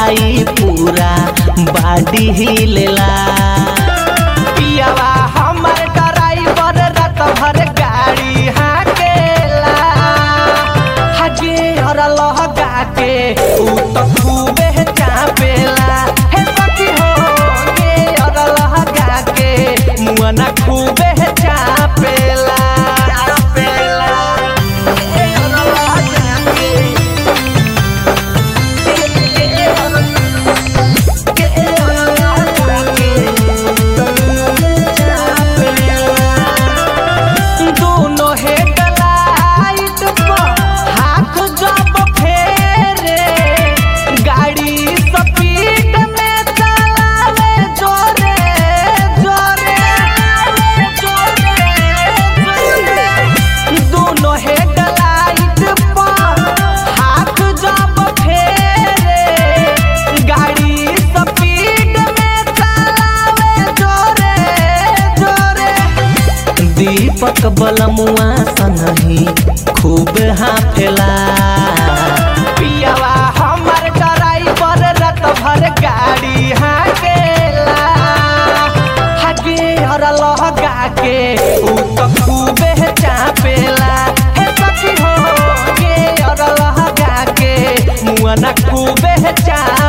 जाई पूरा बाडी हिलेला पियावा हमर ड्राइवर रात भर गाड़ी हाकेला हगे और लहगा के ऊ तो खूबे चापेला हे सखी हो गे और लहगा के मुआ ना खूबे चापेला चापेला ए और लहगा के दोनों हेडलाइट पर हाथ जब फेरे गाड़ी स्पीड में चलावे जोरे जोरे जोरे जोरे दोनों हेडलाइट पर हाथ जब फेरे गाड़ी स्पीड में चलावे जोरे जोरे दीपक बलमुआ संगही खूब हाफेला पियावा हमर ड्राइवर रत भर गाड़ी हाकेला हगे और लहगा के ऊ तो खूबे चापेला हे सखी हो गे और लहगा के मुआ ना खूबे चापेला